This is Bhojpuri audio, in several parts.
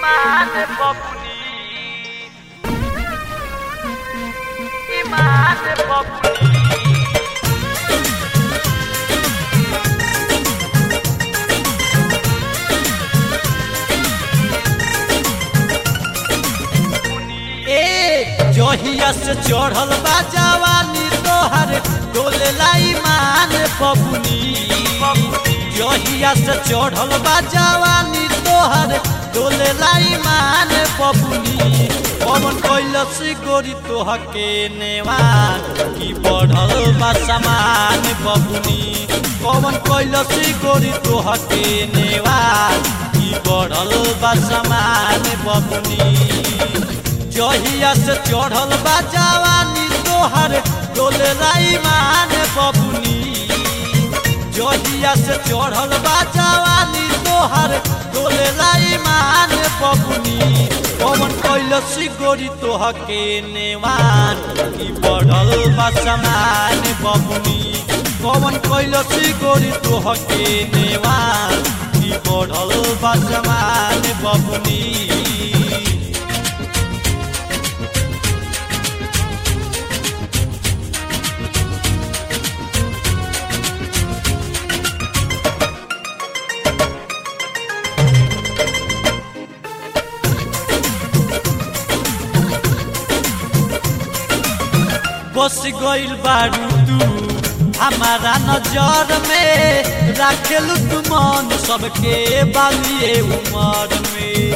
Iman Populi Iman Populi ए जहिया से चढ़ल बा जवानी तोहर डोले लाई मान बबुनी जहिया से चढ़ल बा जवानी तोहर डोले लाई मान बबुनी पवन कैलस गोरी तोहके नेवान की बढ़ल बा समान बबुनी पवन कैलस गोरी तोहके नेवान की बढ़ल बा समान बबुनी जहिया से चढ़ल बा जवानी तोहर डोले लाई मान बबुनी जहिया से चढ़ल बा जवानी तोहर डोले लाई मान बबुनी पवन कैलस गोरी तोहके नेवान की बढ़ल बा समान बबुनी पवन कैलस गोरी तोहके नेवान की बढ़ल बा समान बबुनी बस गइल बारू तू हमारा नजर में राखेलू तू मन सबके बालिए उमर में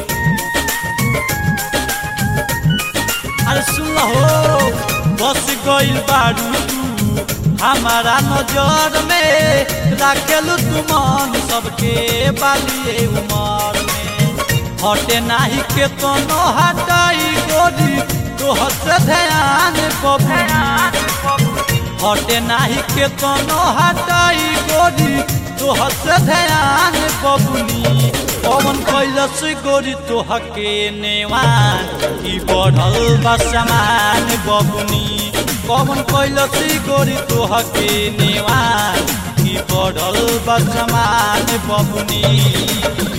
अरे सुन हो बस गइल बारू तू हमारा नजर में राखेलू तू मन सबके बालिए उमर में हटे नाही के कोनो हटाई गोरी तोहर से ध्यान बबुनी हटे नाही के कोनो हटाई गोरी तोहर से ध्यान बबुनी पवन कैलस गोरी तोहके नेवान की बढ़ल बा समान बबुनी पवन कैलस गोरी तोहके नेवान की बढ़ल बा समान बबुनी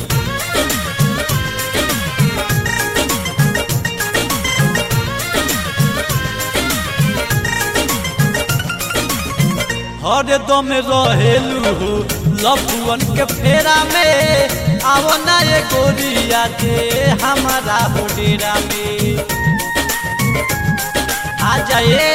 हरदम रहेलू लफुअन के फेरा में आवो ना ये गोरिया दे हमारा हो डेरा में आ जाए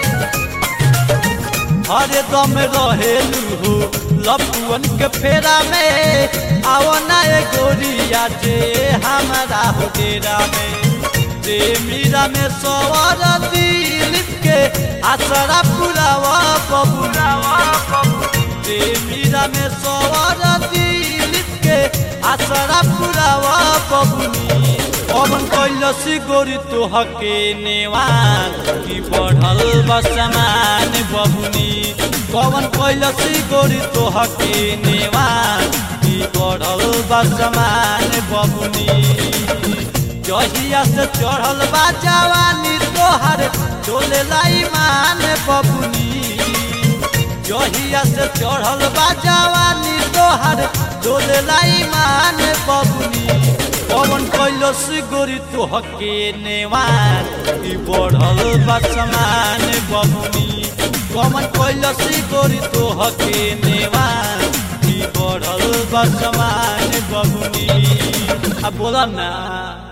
हरदम रहेलू लफुअन के फेरा में आवो ना ये गोरिया दे हमारा हो डेरा में रे मीरा में सवार दिल के आसरा पुरावा बबुलावा रे मीरा में सवार दिल के आसरा पुरावा बबुनी पवन कैलस गोरी तोहके नेवान की बढ़ल बसमान बबुनी पवन कैलस गोरी तोहके नेवान की बढ़ल बसमान बबुनी जहिया से चढ़ल बा जवानी तोहर डोले लाई मान बबुनी जहिया से चढ़ल बा जवानी तोहर डोले लाई मान बबुनी पवन कैलस गोरी तोहके नेवान ई बढ़ल बा समान बबुनी पवन कैलस गोरी तोहके नेवान ई बढ़ल बा समान बबुनी आ बोला ना